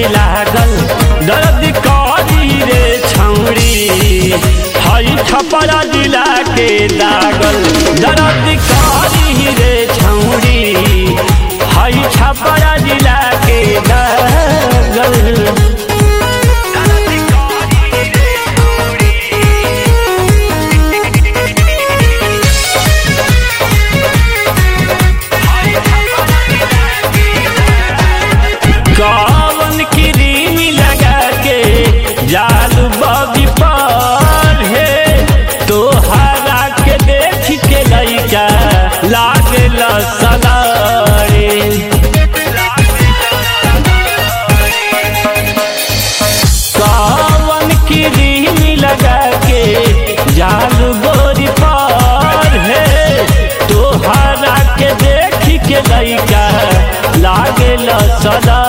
लागल दर्द करी रे छौड़ी हई छपरा जिला के दागल दर्द करी रे छौड़ी हई छपरा जिला के दागल कवन क्रीम लगा के जाल बबी पर हे तोहरा के देख के लइका लागे सलारे कवन क्रीम लगा के जाल गोरी पर हे तोहरा के देख के लइका लागे सदा